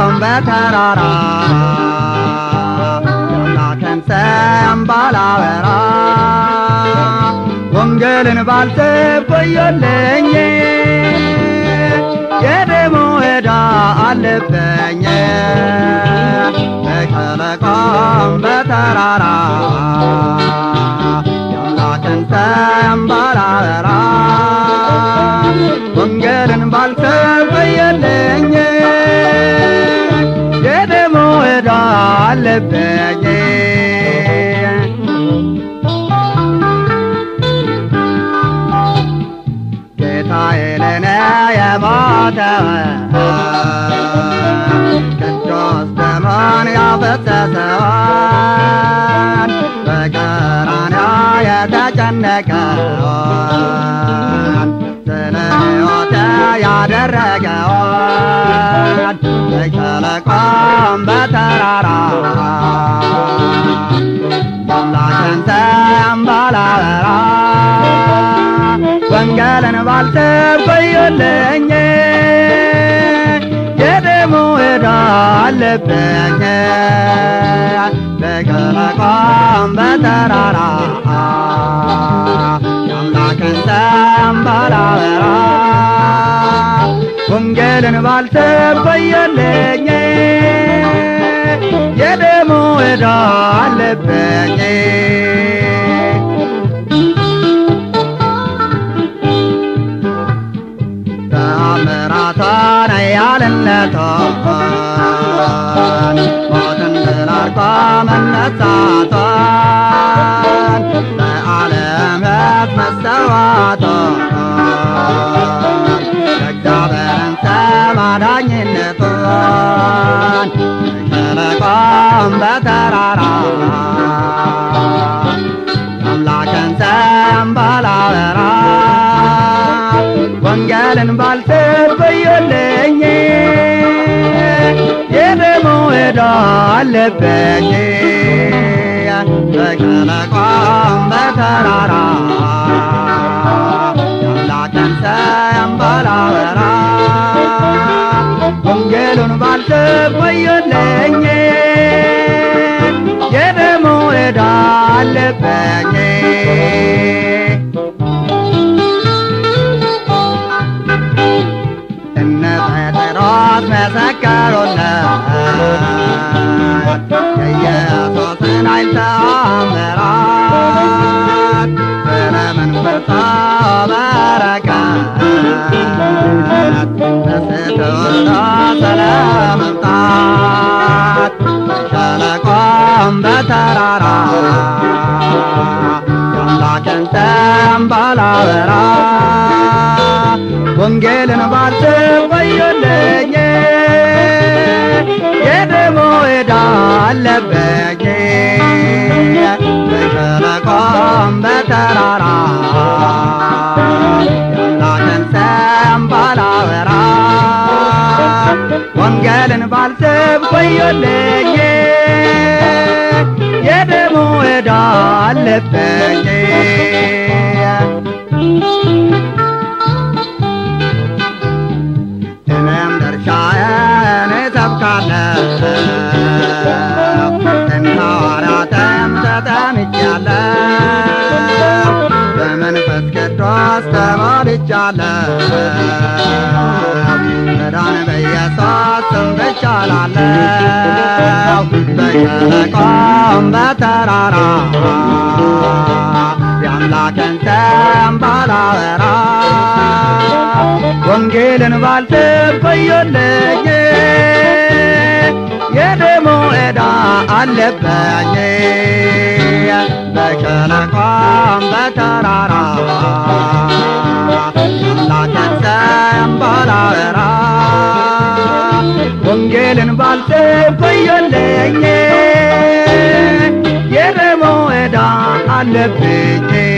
በሸለቆም በተራራ የአምላክን ስም ባላወራ ወንጌልን ባልስብ ቆየልኝ የደሙ ዕዳ አለበኝ በሸለቆም በተራራ የአምላክን ስም ባላወራ ወንጌልን ባልስብ ቆየልኝ የደሙ ዕዳ አለበኝ ጌታዬ ለኔ የሞተውን ቅዱስ ደሙን ያፈሰሰውን በቀራንዮ የተጨነቀውን ስለ ሕይወቴ ያደረገውን በሸለቆም በተራራ የአምላክን ስም ባላወራ ወንጌልን ባልስብ ቆየልኝ የደሙ ዕዳ አለብኝ በሸለቆም በተራራ የአምላክን ስም ባላወራ ወንጌልን ባልስብ ቆየልኝ የደሙ ዕዳ አለብኝ ተአምራቷን ያልነቷን ሞትን ድል አድርጎ መነሳቷን ለዓለም ሕዝብ መሰዋቷን የእግዚአብሔርን ስም አዳኝነቷን በሸለቆም በተራራ አምላክን ስም ባላወራ ወንጌልን ባልስብ ቆየልኝ የደሙ ዕዳ አለበኝ በሸለቆም በተራራ የአምላክን ስም ባላወራ ወንጌሉን ባልስብ ቆየልኝ የደሙ ዕዳ አለበኝ እነ ጴጥሮስ መሰከሩለት የኢየሱስን ኃይል ተአምራት ስለ መንፈስ በረከት ተስተውሎ ስለ መምጣት በሸለቆም በተራራ የአምላክን ስም ባላወራ ወንጌልን ባልስብ ቆየልኝ የደሙ ዕዳ አለበኝ በሸለቆም በተራራ የአምላክን ስም ባላወራ ወንጌልን ባልስብ ቆየልኝ የደሙ ዕዳ አለበኝ እኔም ድርሻዬን እሰብካለሁ እንደ ሐዋርያትም ተጠምቄአለሁ በመንፈስ ቅዱስ ተሞልቻለሁ መዳን በኢየሱስ ስም ብቻ እላለሁ በሸለቆም በተራራ የአምላክን ስም ባላወራ ወንጌልን ባልስብ ቆየልኝ የደሙ ዕዳ አለበኝ በሸለቆም በተራራ የአምላክን ስም ባላወራ ወንጌልን ባልስብ ቆየልኝ የደሙ ዕዳ አለብኝ